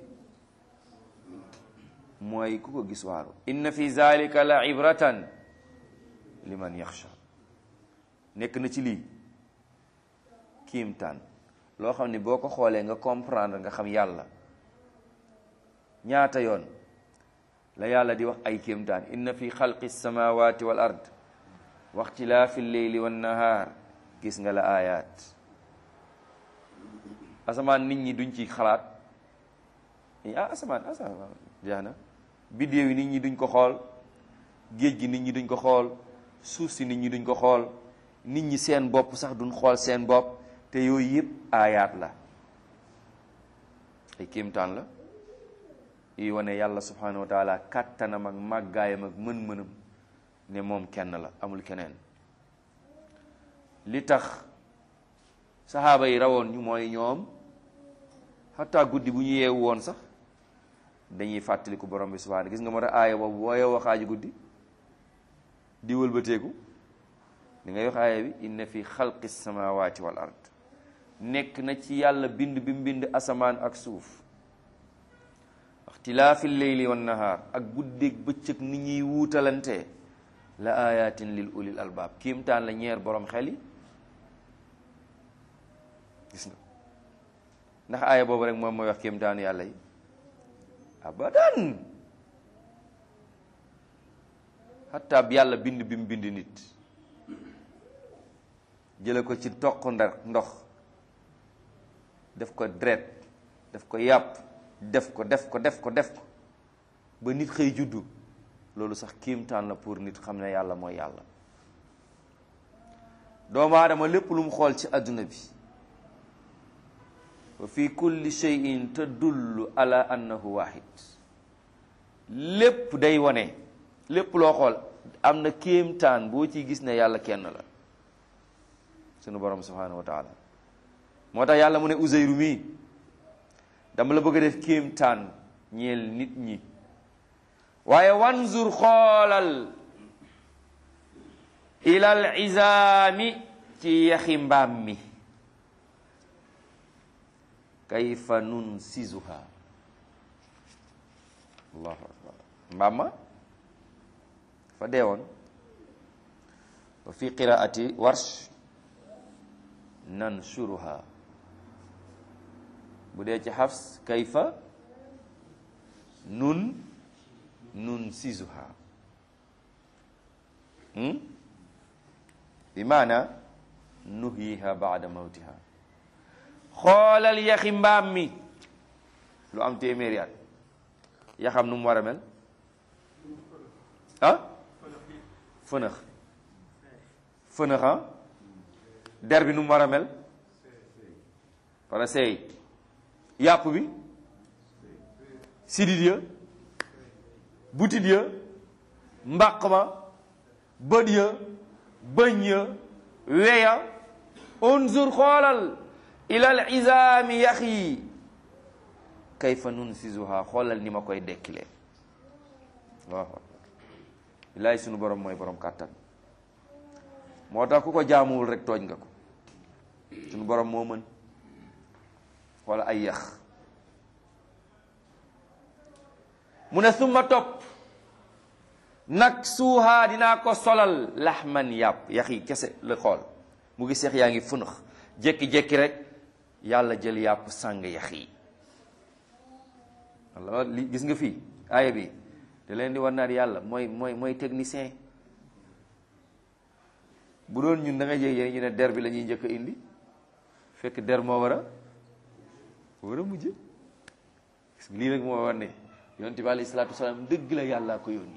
mooy ku ko gis waaru inna fi zalika la ibratan liman yaxsha nekk na ci lii kéemtaan loo xam ne boo ko xoolee nga comprendre nga xam yàlla ñaata yoon la yàlla di wax ay kéemtaan inna fi xalqi samawati wal ard wa ixtilaafi lleyli wan nahaar gis nga la ayaat asamaan nit ñi duñ ci xalaat ah asamaan asamaan jeex na biddéew yi nit ñi duñ ko xool géej gi nit ñi duñ ko xool suuf si nit ñi duñ ko xool nit ñi seen bopp sax duñ xool seen bopp te yooyu yëpp aayaat la ay kéemtaan la yi wane yàlla subhanahu wa taala kàttanam ak màggaayam ak mën-mënam ne moom kenn la amul keneen li tax saxaaba yi rawoon ñu mooy ñoom xataa guddi bu ñu yeewu woon sax dañuy fàttaliku borom bi subhanahu gis nga moo tax aaya boobu boo yeewoo xaaju guddi di wëlbateeku li ngay wax aaya bi inna fi xalqi samawati wal ard nekk na ci yàlla bind bi mu bind asamaan ak suuf ixtilaafi leyli wan nahaar ak guddeeg bëccëg ni ñuy wuutalante la ayatin lil ulil albaab kiimtaan la ñeer borom xel yi gis nga ndax aaya boobu rek moom mooy wax kiimtaanu yàlla yi abadan xataa yàlla bind bi mu bind nit jële ko ci toq ndar ndox def ko deret def ko yàpp def ko def ko def ko def ko ba nit xëy juddu loolu sax kiimtaan la pour nit xam ne yàlla mooy yàlla doomu aadama lépp lu mu xool ci adduna bi wa fi kulli shay'in tadullu ala annahu wahid lépp day wone lépp loo xool am na kéemtaan boo ciy gis ne yàlla kenn la sunu borom subhanahu wa taala moo tax yàlla mu ne Uzayru mii dama la bëgg a def kéemtaan ñeel nit ñi waaye wanzur xoolal ilal izaami ci yaxi mbaam mi kayfa nun sizuha allahu akbar mbaam ma fa deewoon wa fi qiraati warsh nanshuruha bu dee ci xafs kayfa nun nun sizuha bi maana nuhyiha baada mawtiha xoolal yaxi mbaam mi lu am téeméeri at yaxam nu mu war a mel ah fënax fënax ah der bi nu mu war a mel wala seey yàpp bi sidit ya butit ya mbaq ma bët ya bëñ ya weya unzur xoolal ilal izaami yax yi kayfa nunsisuha xoolal ni ma koy dekkilee waaw bilaay sunu borom mooy borom kàttan moo tax ku ko jaamuwul rek tooñ nga ko sunu borom moo mën wala ay yax mu ne summa topp nag suuhaa dinaa ko solal laxman yàpp yax yi kese la xool mu ngi seex yaa ngi funax jékki-jékki rek yàlla jël yàpp sàng yax yi walla li gis nga fii aaya bi da leen di war naat yàlla mooy mooy mooy technicien bu doon ñun da nga jég ñu ne der bi la ñuy njëkk a indi fekk der moo war a war a mujj lii rek moo war ne yonent bi alayhi salaatu wasalaam dëgg la yàllaa ko yónni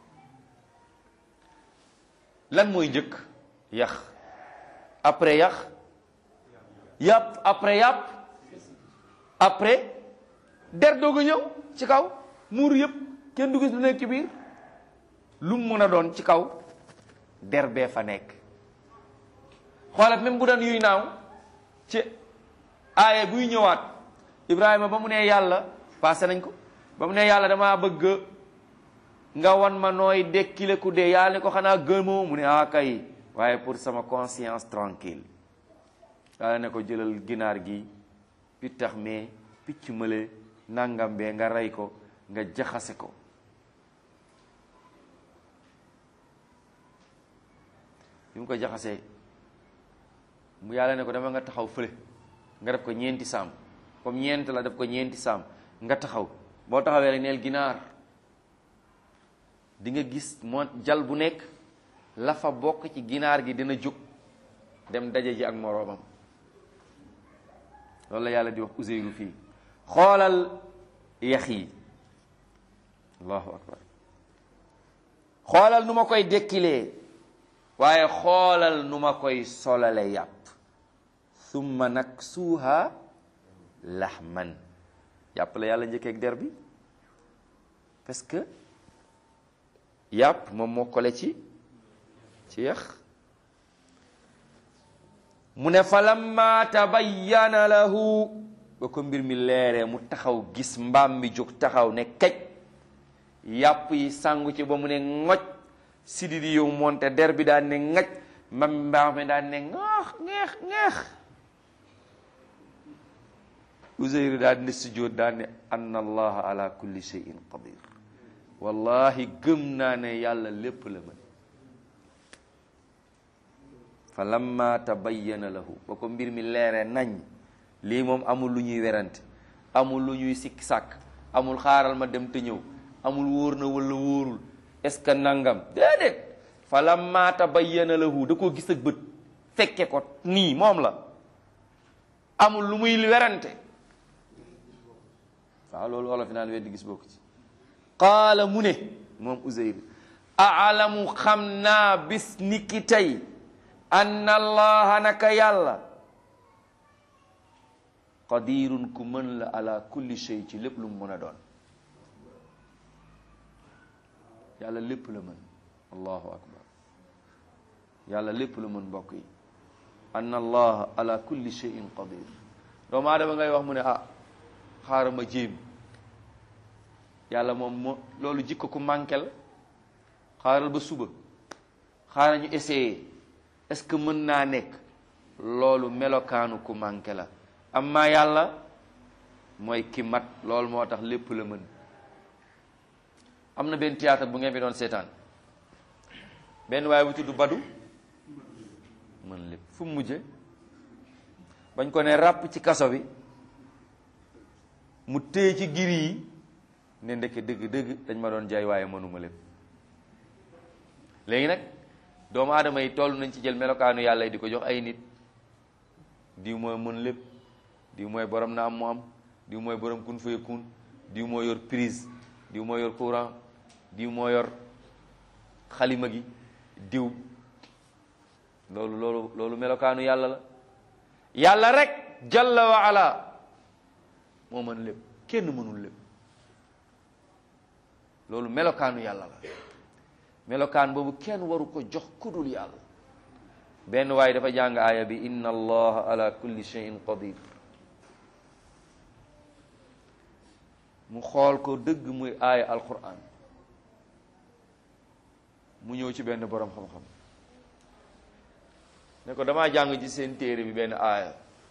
lan mooy njëkk yax après yax yàpp après yàpp après der doog a ñëw ci kaw muur yëpp kenn du gis lu nekk ci biir lu mu mën a doon ci kaw der bee fa nekk xoolat même bu doon yuy naaw ci aaye buy ñëwaat Ibrahima ba mu ne yàlla passé nañ ko ba mu ne yàlla damaa bëgg nga wan ma nooy dekkile ku dee yàlla ne ko xanaa gëmoo mu ne ah kay waaye pour sama conscience tranquille yàlla ne ko jëlal ginaar gi pittax mee picc mële nangam bee nga rey ko nga jaxase ko bi mu ko jaxasee mu yàlla ne ko dama nga taxaw fële nga def ko ñeenti saam comme ñeent la def ko ñeenti saam nga taxaw boo taxawee rek neel ginaar di nga gis moo jal bu nekk la fa bokk ci ginaar gi dina jóg dem daje ji ak moroomam loolu la yàlla di wax Uzeyru fii xoolal yax yi allahu akbar xoolal nu ma koy dekkilee waaye xoolal nu ma koy solale yàpp summa nag suuha laxman yàpp la yàlla njëkkeeg der bi parce que yàpp moom moo kole ci ci yax mu ne fa lamma tabayyana lahu ba ko mbir mi leeree mu taxaw gis mbaam mi jóg taxaw ne kaj yàpp yi sàngu ci ba mu ne ngoj sidi di yow monte der bi daan ne ngaj mbam mbaam mi daan ne ngaax ngeex ngeex Uzeyr daan ne sujjóot daan ne anna allaha ala kulli shay'in qadir wallahi gëm naa ne yàlla lépp la mën fa lamma tabayyana lahu ba ko mbir mi leeree nañ lii moom amul lu ñuy werante amul lu ñuy sikk sàkk amul xaaral ma dem te ñëw amul wóor na wala wóorul est-ce que nangam déedéet fa lamma tabayyana lahu da koo gis ak bët fekke ko nii moom la amul lu muy werante waaw loolu olof naan weddi gis bokk ci qaala mu ne moom Uzeyr aalamu xam naa bis niki tey anna allaha naka yàlla qadirun ku mën la ala kulli shay ci lépp lu mu mën a doon yàlla lépp la mën allahu akbar yàlla lépp la mën mbokk yi anna allaha ala kulli shayin qadir doomu aadama ngay wax mu ne ah xaaral ma jéem yàlla moom moo loolu jikko ku manqué la xaaral ba suba xaaral ñu essayer est-ce que mën naa nekk loolu melokaanu ku manqué la amma yàlla mooy ki mat loolu moo tax lépp la mën am na benn théâtre bu ngeen fi doon seetaan benn waaye bu tudd Badu mën lépp fu mu mujje bañ ko ne ràpp ci kaso bi mu téye ci giri yi ne ndeke dëgg dëgg dañ ma doon jaay waaye mënuma lépp léegi nag doomu aadama yi toll nañ ci jël melokaanu yàlla yi di ko jox ay nit diw mooy mën lépp diw mooy borom na am mu am diw mooy borom kun fay kun diw moo yor prise diw moo yor courant diw moo yor xalima gi diw loolu loolu loolu melokaanu yàlla la yàlla rek jalla wa ala moo mën lépp kenn mënul lépp loolu melokaanu yàlla la melokaan boobu kenn waru ko jox kudul yàlla benn waaye dafa jàng aaya bi inna allaha ala kulli shay'in qadir mu xool ko dëgg muy aaya alquran mu ñëw ci benn borom xam-xam ne ko damaa jàng ci seen téere bi benn aaya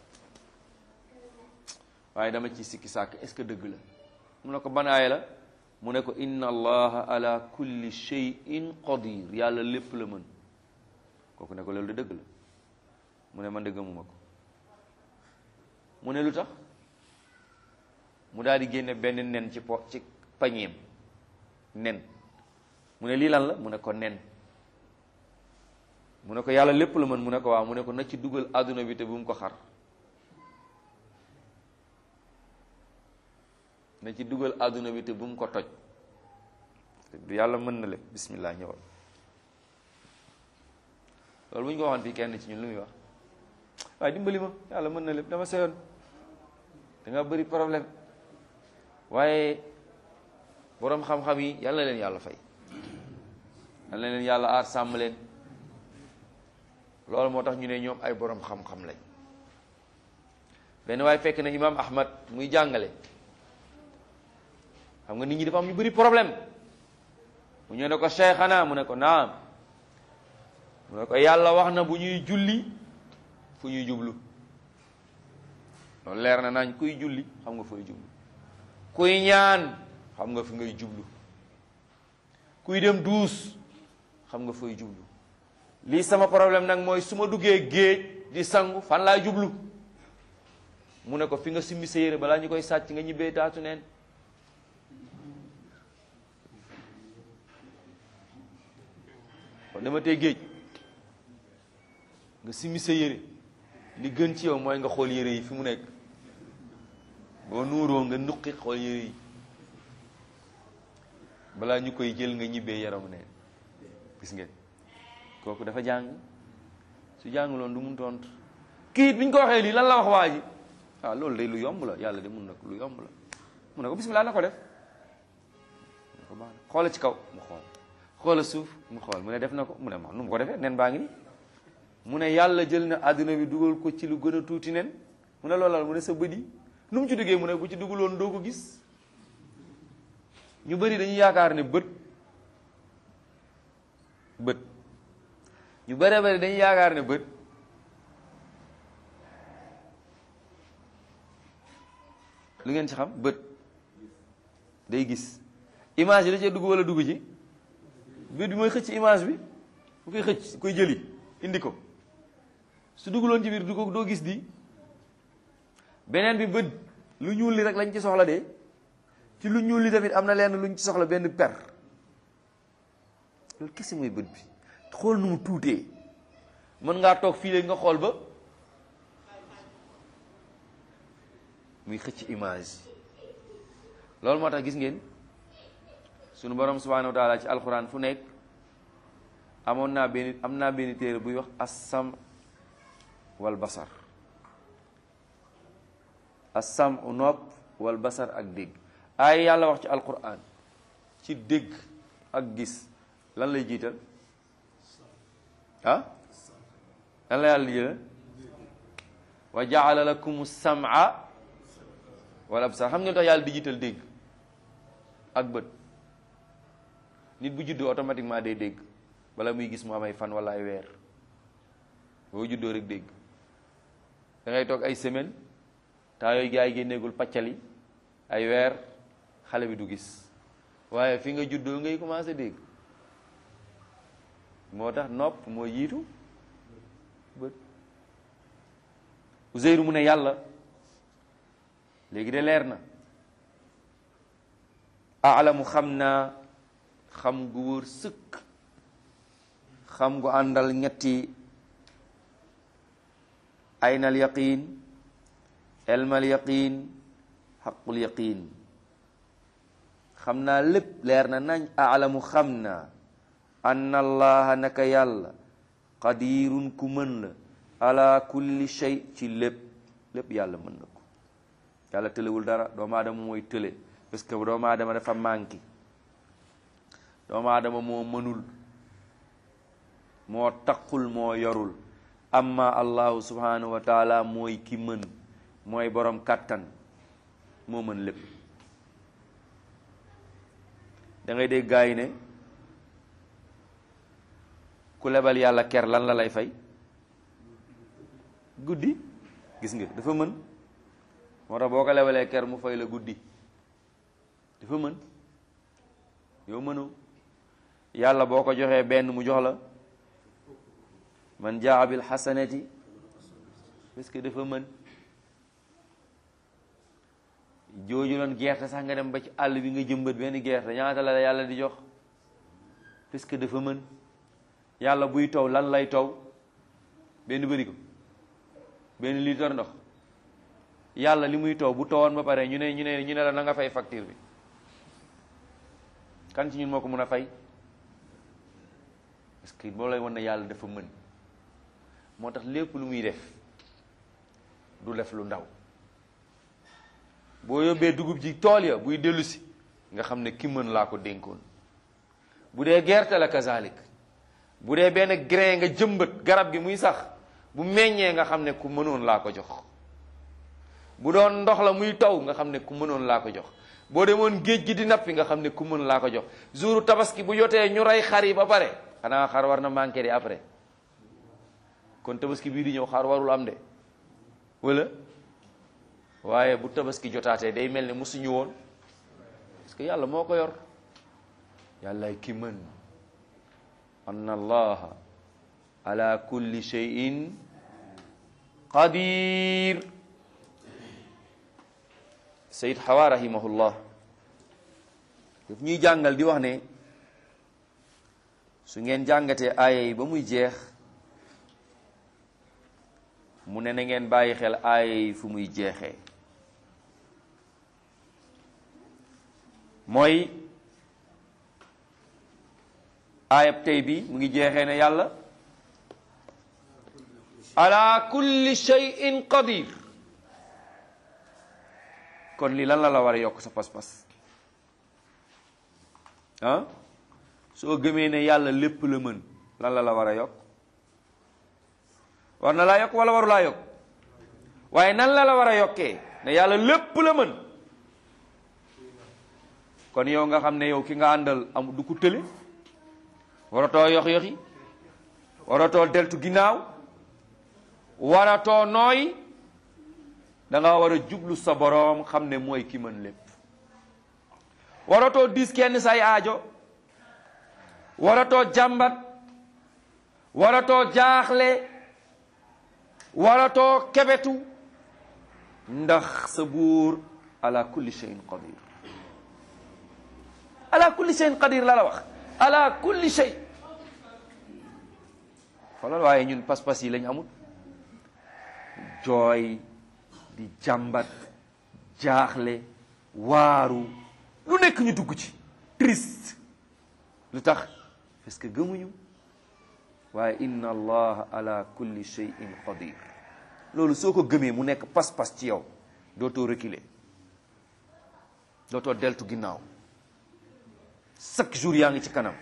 waaye dama ci sikki sàkk est-ce que dëgg la mu ne ko ban aaya la mu ne ko inna allaha ala kulli shay'in qadir yàlla lépp la mën kooku ne ko loolu de dëgg la mu ne man de gëmuma ko mu ne lu tax mu daal di génne benn nen ci po ci pañeem nen mu ne lii lan la mu ne ko nen mu ne ko yàlla lépp la mën mu ne ko waaw mu ne ko na ci dugal àdduna bi te bu mu ko xar na ci dugal àdduna bi te bu mu ko toj du yàlla mën na lépp bismillah ñëwal loolu bu ñu ko waxoon fii kenn ci ñun lu muy wax waaye dimbali ma yàlla mën na lépp dama seyoon da nga bëri problème waaye boroom xam-xam yi yàlla na leen yàlla fay yàlla na leen yàlla aar sàmm leen loolu moo tax ñu ne ñoom ay boroom xam-xam lañ benn waaye fekk na imaam Ahmad muy jàngale xam nga nit ñi dafa am ñu bëri problème mu ñëw ne ko cheikhana mu ne ko naam mu ne ko yàlla wax na bu ñuy julli fu ñuy jublu loolu leer na nañ kuy julli xam nga fooy jublu kuy ñaan xam nga fi ngay jublu kuy dem duus xam nga fooy jublu lii sama problème nag mooy su ma duggee géej di sangu fan laa jublu mu ne ko fi nga simmi sa yére balaa ñu koy sàcc nga ñibbee taatu neen kon dama tey géej nga simmi sa yére li gën ci yow mooy nga xool yére yi fi mu nekk boo nuuroo nga nuqi xool yére yi balaa ñu koy jël nga ñibbee yaramu neen gis ngeen kooku dafa jàng su jànguloon du mun tontu kiit bi ñu ko waxee lii lan la wax waa ji ah loolu day lu yomb la yàlla de mun na ko lu yomb la mun na ko bismillah na ko def na ko baax na xoola ci kaw mu xool xoola suuf mu xool mu ne def na ko mu ne ma nu mu ko defee nen baa ngi nii mu ne yàlla jël na àdduna bi dugal ko ci lu gën a tuuti nen mu ne loolal mu ne sa bët yi nu mu ci duggee mu ne bu ci dugguloon doo ko gis ñu bëri dañuy yaakaar ne bët bët ñu bëree bëri dañuy yaakaar ne bët lu ngeen ci xam bët day gis image yi da cee dugg wala dugg ci bët bi mooy xëcc image bi bu koy xëcc koy jëli indi ko su dugguloon ci biir du ko doo gis di beneen bi bët lu ñuul li rek lañ ci soxla de ci lu ñuul li tamit am na lenn luñ ci soxla benn per loolu kese mooy bët bi xool nu mu tuutee mën ngaa toog fii léegi nga xool ba muy xëcc image loolu moo tax gis ngeen sunu borom subhanahu wa taala ci alxuraan fu nekk amoon naa benn am naa benn téere buy wax assam wal basar assam nopp wal basar ak dégg ay yàlla wax ci alquran ci dégg ak gis lan lay jiital ah lan la yàlla jiital wa jaala lakum sam'a wal absar xam ngeen tax yàlla di jiital dégg ak bët nit bu juddoo automatiquement day dégg bala muy gis mu am ay fan wala ay weer boo juddoo rek dégg da ngay toog ay semaine temps yooyu gars yi génneegul pàccali ay weer xale bi du gis waaye fi nga juddoo ngay commencé dégg moo tax nopp moo jiitu bët Uzeyru mu ne yàlla léegi de leer na alamu xam naa xam gu wóor sëkk xam gu àndal ñetti aynal yaqin elmal yaqin xaqul yaqin xam naa lépp leer na nañ alamu xam naa anna allaha naka yàlla qadirun ku mën la ala kulli shay ci lépp lépp yàlla mën na ko yàlla tëlewul dara doomu aadama mooy tële parce que doomu aadama dafa manqué doomu aadama moo mënul moo taqul moo yorul amma allahu subhanahu wa taala mooy ki mën mooy borom kàttan moo mën lépp da ngay dégg gaa yi ne ku lebal yàlla ker lan la lay fay guddi gis nga dafa mën moo tax boo ko lebalee ker mu fay la guddi dafa mën yow mënoo yàlla boo ko joxee benn mu jox la man jaa bil xasanati parce que dafa mën jooju loon gerte sax nga dem ba ci àll bi nga jëmbat benn gerte ñaata la yàlla di jox parce que dafa mën yàlla buy taw lan lay taw benn bëri ko benn litre ndox yàlla li muy taw bu tawoon ba pare ñu ne ñu ne ñu ne la na nga fay facture bi kan ci ñun moo ko mën a fay parce que boo lay wan ne yàlla dafa mën moo tax lépp lu muy def du def lu ndaw boo yóbbee dugub ji tool ya buy dellu si nga xam ne ki mën laa ko dénkoon bu dee gerte la kazalik bu dee benn grain nga jëmbat garab gi muy sax bu meññee nga xam ne ku mënoon laa ko jox bu doon ndox la muy taw nga xam ne ku mënoon laa ko jox boo demoon géej gi di nappi nga xam ne ku mën laa ko jox jouru tabaski bu jotee ñu rey xar yi ba pare xanaa xar war na manqué di après kon tabaski bii di ñëw xar warul am de wala waaye bu tabaski jotaatee day mel ne musuñu woon parce que yàlla moo ko yor yàllaay ki mën anna allaha ala kulli shay'in qadir sayid xawa rahimahullah daf ñuy jàngal di wax ne su ngeen jàngatee aaya yi ba muy jeex mu ne na ngeen bàyyi xel aaya yi fu muy jeexee mooy aayab tey bi mu ngi jeexee ne yàlla ala kulli shay'in qadir kon lii lan la la war a yokk sa pas-pas ah soo gëmee ne yàlla lépp la mën lan la la war a yokk war na laa yokk wala waru laa yokk waaye nan la la war a yokkee ne yàlla lépp la mën kon yow nga xam ne yow ki nga àndal am du ko tële waratoo yox yoxi waratoo deltu ginnaaw waratoo nooy da nga war a jublu sa boroom xam ne mooy ki mën lépp waratoo diis kenn say aajo waratoo jàmbat waratoo jaaxle waratoo kebetu ndax sa buur ala kulli shay'in qadir ala kulli shay'in qadir la la wax ala kulli shay xoolal waaye ñun pas-pas yi lañ amul jooy di jàmbat jaaxle waaru lu nekk ñu dugg ci triste lu tax parce que gëmuñu waaye inna allaha ala kulli shay'in qadir loolu soo ko gëmee mu nekk pas-pas ci yow dootoo reculer dootoo deltu ginnaaw chaque jour yaa ngi ci kanam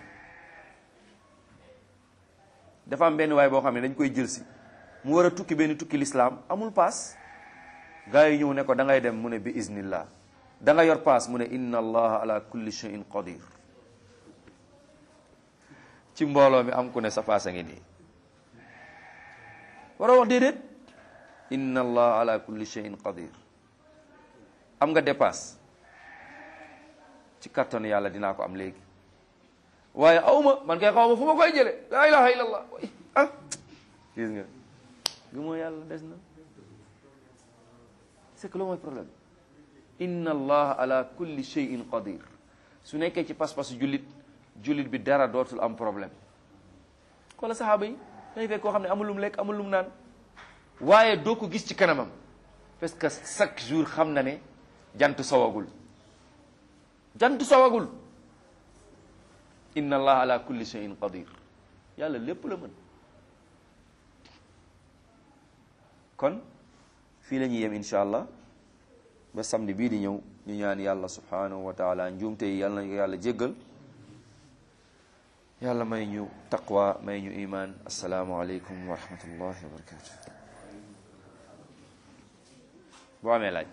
dafa am benn waay boo xam ne dañ koy jël si mu war a tukki benn tukki lislaam amul paas gaa yi ñëw ne ko da ngay dem mu ne bi iznillah da nga yor paas mu ne inna allaha ala kulli shay'in qadir ci mbooloo mi am ku ne sa paas a ngi nii war a wax déedéet inna allaha ala kulli shay'in qadir am nga dépasse ci kattanu yàlla dinaa ko am léegi waaye awma man kay xaw ma fu ma koy jële laa ilaha illallah ah gis nga gëmoo yàlla des na c'est que loolu mooy problème inna allah ala kulli shay'in qadir su nekkee ci pas-pasu jullit jullit bi dara dootul am problème xoola saxaaba yi dañuy fekk koo xam ne amul lum lekk amul lum naan waaye doo ko gis ci kanamam parce que chaque jour xam na ne jant sowagul jant sowagul inna allah ala kulli shay'in qadir yàlla lépp la mën kon fii la ñuy yem incha allah ba samedi bii di ñëw ñu ñaan yàlla subhanahu wa taala njuumte yi yàlla nañu ko yàlla jéggal yàlla may ñu taqwa may ñu iman assalaamu aleykum wa rahmatullahi wa barakatuh boo amee laaj